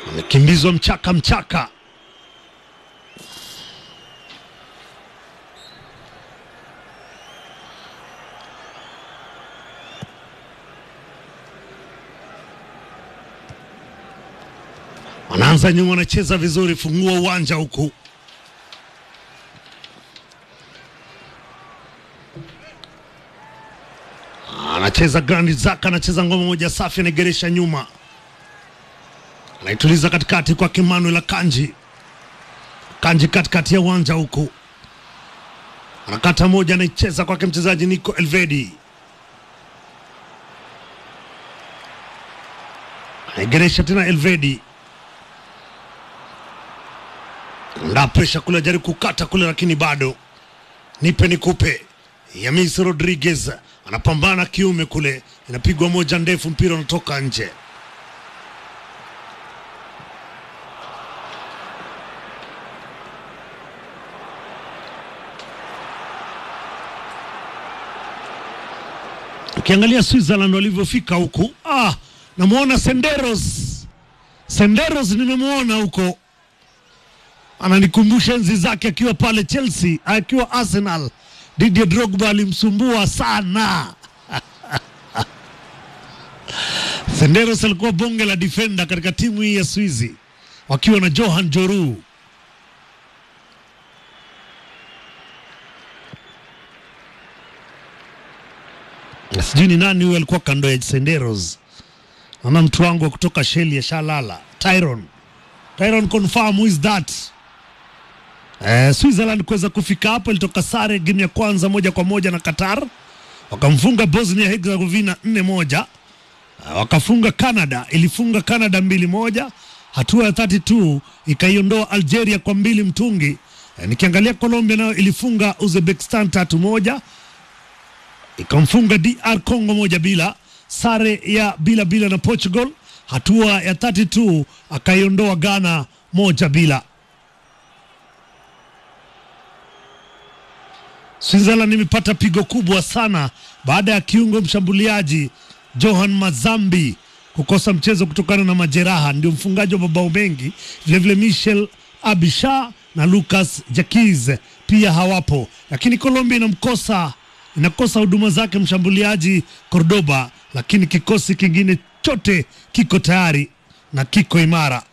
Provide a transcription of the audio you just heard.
amekimbizwa mchaka mchaka. Wanaanza nyuma, wanacheza vizuri, fungua uwanja huku anacheza Grandi Zaka, anacheza ngoma moja safi, anaigeresha nyuma, anaituliza katikati kwa Emmanuel Akanji. Kanji katikati ya uwanja huku, anakata moja, anaicheza kwake mchezaji Nico Elvedi, anaigeresha tena Elvedi, nda presha kule, ajaribu kukata kule, lakini bado nipe nikupe. Yamis Rodriguez anapambana kiume kule, inapigwa moja ndefu, mpira unatoka nje. Ukiangalia Switzerland walivyofika huku, ah, namwona Senderos. Senderos nimemwona huko, ananikumbusha enzi zake akiwa pale Chelsea, akiwa Arsenal. Didier Drogba alimsumbua sana. Senderos alikuwa bonge la defender katika timu hii ya Swizi wakiwa na Johan Joru. Na sijui ni nani huyo alikuwa kando ya Senderos. Naona mtu wangu wa kutoka Sheli ya Shalala, Tyron. Tyron confirm who is that? Eh, Switzerland kuweza kufika hapo, ilitoka sare game ya kwanza moja kwa moja na Qatar, wakamfunga Bosnia Herzegovina nne moja. Uh, wakafunga Canada, ilifunga Canada mbili moja. Hatua ya 32 ikaiondoa Algeria kwa mbili mtungi. Uh, nikiangalia Colombia nayo ilifunga Uzbekistan tatu moja, ikamfunga DR Congo moja bila. Sare ya bila bila na Portugal. Hatua ya 32 akaiondoa Ghana moja bila. Switzerland imepata pigo kubwa sana baada ya kiungo mshambuliaji Johan Mazambi kukosa mchezo kutokana na majeraha, ndio mfungaji wa mabao mengi. Vilevile Michel Abisha na Lucas Jaquiz pia hawapo, lakini Colombia inamkosa inakosa huduma zake mshambuliaji Cordoba, lakini kikosi kingine chote kiko tayari na kiko imara.